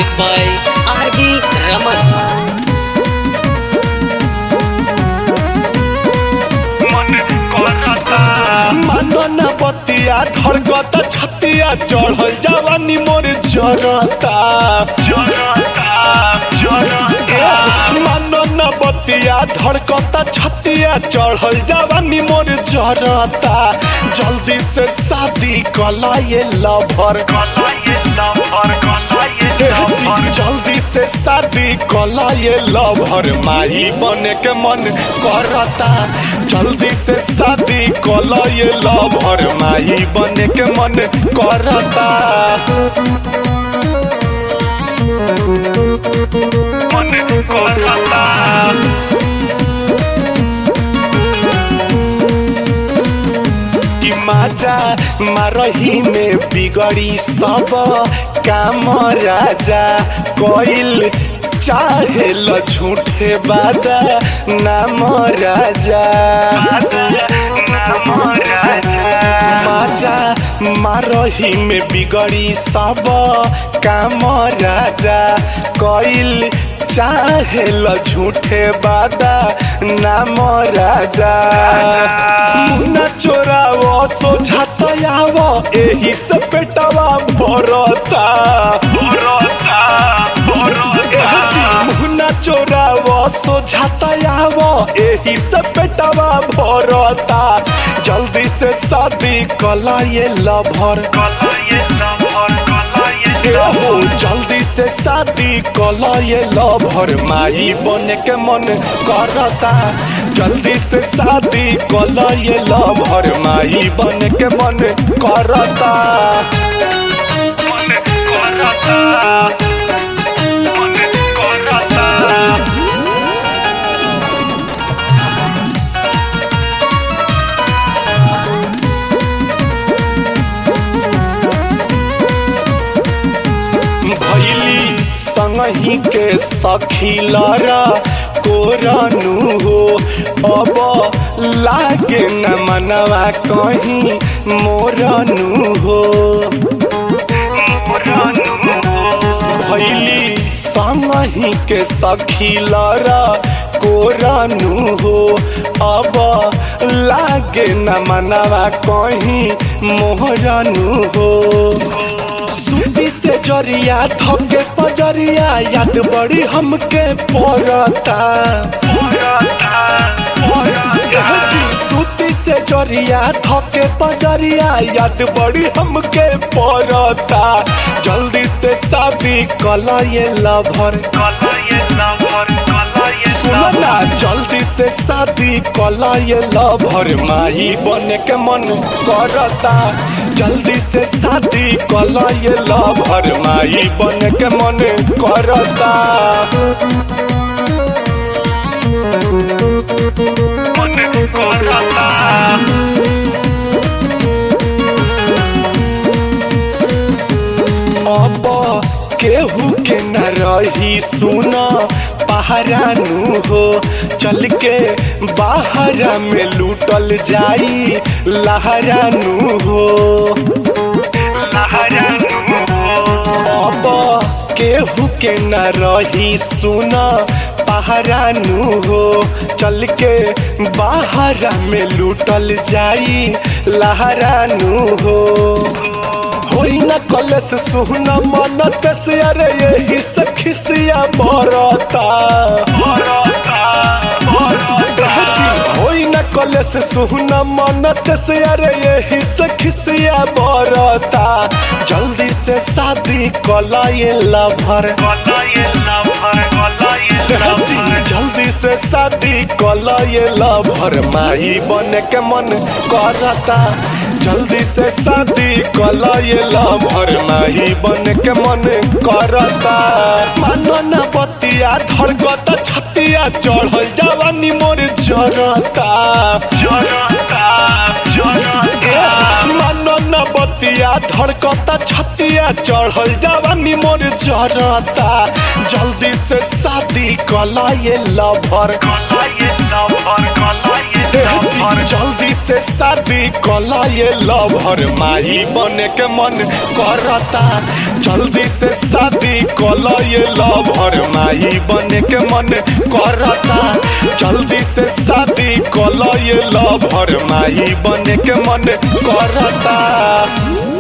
Music by R.D. Raman. मानना बतिया धरगत छतिया चढ़ल जवानी मोर जरता मानना बतिया धरगत छतिया चढ़ल जवानी मोर जरता जल्दी से शादी कला ये लभर जल्दी से शादी कला ये लभर माही बने के मन करता जल्दी से शादी कला ये लभर माही बने के मन करता मन करता कि माजा मारही में बिगड़ी सब काम राजा कोइल चाहे ल झूठे बादा नाम राजा माजा मारही में बिगड़ी सब काम राजा कोइल चाहे ल झूठे बादा नाम राजा मुन्ना चोराव सोझात आव एही से पेटवा भरता मुन्ना चोराव सोझात आव एही से पेटवा भरता जल्दी से शादी कला ये लभर हो जल्दी से शादी कला ये लभर माई बने के मन करता जल्दी से शादी कला ये लभर माई बने के मन करता मन करता मन करता भैली संगही के सखी लरा कोरनु हो अब लागे न मनवा कहीं मोरनु हो भैली संगही के सखी लरा कोरनु हो अब लागे न मनवा कहीं मोहरनु हो सूती से जरिया थके पजरिया याद बड़ी हमके पड़ता जी सूती से जरिया थके पजरिया याद बड़ी हमके पड़ता जल्दी से शादी कला ये लभर सुनो ना जल्दी से शादी कला ये लभर माही बने के मन करता जल्दी से शादी कला ये लभर माही बने के मन करता मन करता अब केहू के न रही सुना पहरानू हो चल के बाहर में लूटल जाई लहरानू हो अब केहू के न रही सुना पहरानू हो चल के बाहर में लूटल जाई लहरानू हो होई न कलस सुहना मनत से अरे यही सखिसिया मरता जी, होई न कलस सुहना मनत से अरे यही सखिसिया मरता जल्दी से शादी कला ये लभर जी, जल्दी से शादी कला ये लभर माई बने के मन करता जल्दी से शादी कला ये लभर माही बन के मन करता मानो न बतिया धरगत छतिया चढ़ल जवानी मोर जरता मानो न बतिया धरकता छतिया चढ़ल जवानी मोर जरता जल्दी से शादी कला ये लभर जल्दी से शादी कला ये लभर माही बने के मन करता जल्दी से शादी कला ये लभर माही बने के मन करता जल्दी से शादी कला ये लभर माही बने के मन करता